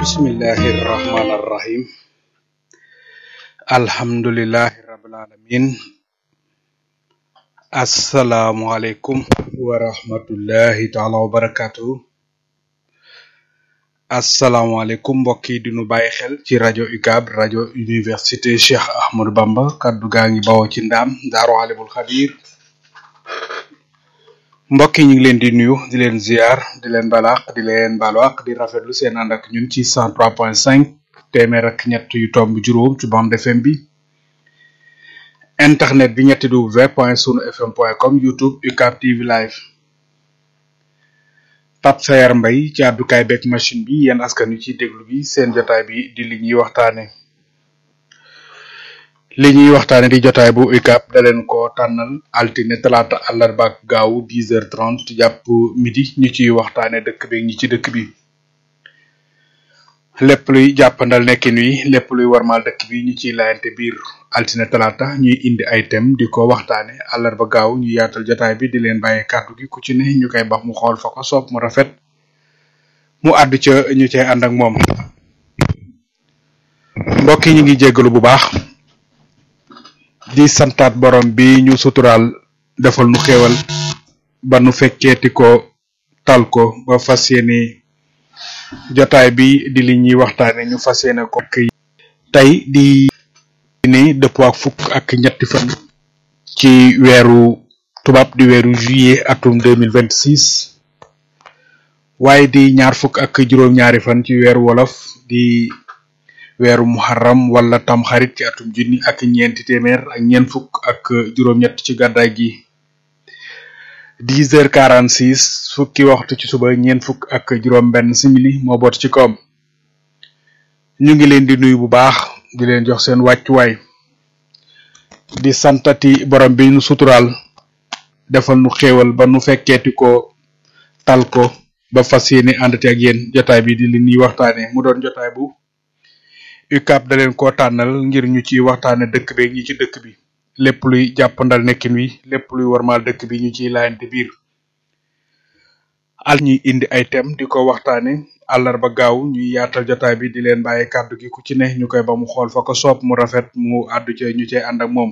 bismillahi rahmani rahim alhamdulillahi rabbil alamin asalaamualeykum wa rahmatullahi taala wa barakatuhu asalaamualeykum mbokk yi di nu bàyyi xel ci rajo UCAB rajo université Cheikh Ahmadou Bamba kaddu gaa ngi bawoo ci ndaam daaru alimul xabir mbokk yi ñu ngi leen di nuyu di leen ziar di leen balaax di leen balwaq di rafetlu seen ànd ak ñun ci 103.5 téeméer ak ñett yu tomb juróom ci bande FM bi internet bi ñetti w point sunu fm point com youtube UCAB TV live Pape Sayar Mbay ci àddukaay beeg machine bi yéen askan wi ci déglu bi seen jotaay bi di li ñuy waxtaane li ñuy waxtaane di jotaay bu UCAB da leen ko tànnal altine talaata àllarba ak gaaw 10h30 jàpp midi ñu ciy waxtaane dëkk beeg ñi ci dëkk bi lépp luy jàppandal nekkin wi lépp luy warmaal dëkk bi ñu ciy layante biir altine talaata ñuy indi ay thème di ko waxtaane àllarba gaaw ñu yaatal jotaay bi di leen bàyyi kàddu gi ku ci ne ñu koy bax mu xool fa ko soob mu rafet mu àddu ca ñu cay ànd ak moom mbokk yi ñu ngi jéggalu bu baax di santaat borom bi ñu suturaal defal nu xéewal ba nu fekkeeti ko tal ko ba fas yéene jotaay bi di li ñuy waxtaane ñu fas yéene ko tey di ni dëppoo ak fukk ak ñetti fan ci weeru tubaab di weeru juillet atum deux mille vingt six waaye di ñaar fukk ak juróom-ñaari fan ci weeru wolof di weeru muharram wala tamxarit ci atum junni ak ñeenti téeméer ak ñeent fukk ak juróom-ñett ci gàddaay gi dix heures quarante six fukki waxtu ci suba ñeent fukk ak juróom-benn simili moo boot ci kawam ñu ngi leen di nuyu bu baax di leen jox seen wàccuwaay di santati borom bi nu suturaal defal nu xéewal ba nu fekkeeti ko tal ko ba fas yéene àndati ak yéen jotaay bi di li ñuy waxtaane mu doon jotaay bu UCAB da leen koo tànnal ngir ñu ci waxtaane dëkk beeg ñi ci dëkk bi lépp luy jàppandal nekkin wi lépp luy warmaal dëkk bi ñu ciy laayante biir al ñuy indi ay thème di ko waxtaane àllarba gaaw ñuy yaatal jotaay bi di leen bàyyi kàddu gi ku ci ne ñu koy ba mu xool fa ko soob mu rafet mu àddu ca ñu cay ànd ak moom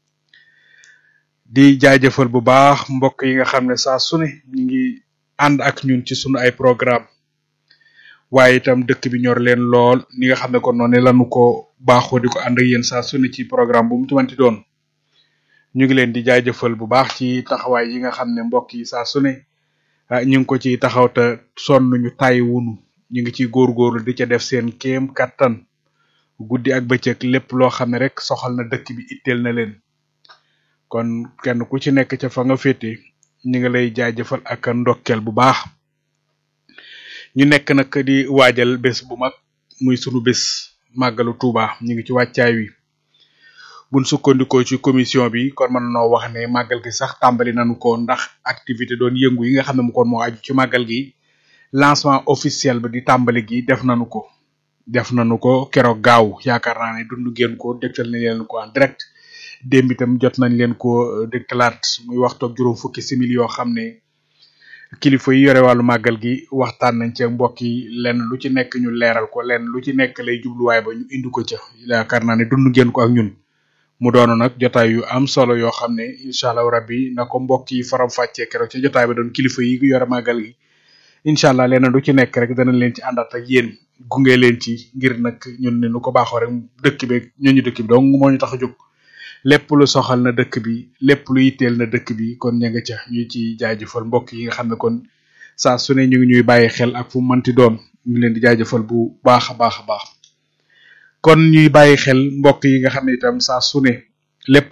di jaajëfal bu baax mbokk yi nga xam ne saa su ne ñu ngi ànd ak ñun ci sunu ay programme waaye itam dëkk bi ñor leen lool ni nga xam ne kon noonu lanu ko baaxoo di ko ànd ak yéen saa su ne ci programme bu mu ci manti doon ñu ngi leen di jaajëfal bu baax ci taxawaay yi nga xam ne mbokk yi saa su ne ñu ngi ko ci taxaw te sonn ñu tàyyi wunu ñu ngi ciy góorgóorlu di ca def seen kéem kattan guddi ak bëccëg lépp loo xam ne rek soxal na dëkk bi itteel na leen kon kenn ku ci nekk ca fa nga féete ñu ngi lay jaajëfal ak ndokkeel bu baax ñu nekk nag di waajal bés bu mag muy sunu bés màggalu Tuuba ñu ngi ci wàccaay wi buñ sukkandikoo ci commission bi kon mën noo wax ne màggal gi sax tàmbali nañu ko ndax activité doon yëngu yi nga xam ne mu kon moo aju ci màggal gi lancement officiel bi di tàmbali gi def nañu ko def nañu ko keroog gaaw yaakaar naa ne dund ngeen ko dégtal nañ leen ko en direct démb itam jot nañ leen ko dégtalaat muy waxtu ak juróom fukki simili yoo xam ne kilifa yi yore wàllu màggal gi waxtaan nañ ci mbokk yi lenn lu ci nekk ñu leeral ko lenn lu ci nekk lay jubluwaay ba ñu indi ko ca yaakaar naa ne dund ngeen ko ak ñun mu doon nag jotaay yu am solo yoo xam ne incha allah rabbi na ko mbokk yi faram fàccee keroog ci jotaay ba doon kilifa yi yore màggal gi incha allah lenn lu ci nekk rek danañ leen ci àndaat ak yéen gunge leen ci ngir nag ñun ne nu ko baaxoo rek dëkk bi ñooñu dëkk bi donc moo ñu tax a jóg lépp lu soxal na dëkk bi lépp lu yitteel na dëkk bi kon ña nga ca ñu ci jaajëfal mbokk yi nga xam ne kon saa su ne ñu ngi ñuy bàyyi xel ak fu mu mënti doon ñu leen di jaajëfal bu baax a baax a baax kon ñuy bàyyi xel mbokk yi nga xam ne itam saa su ne lépp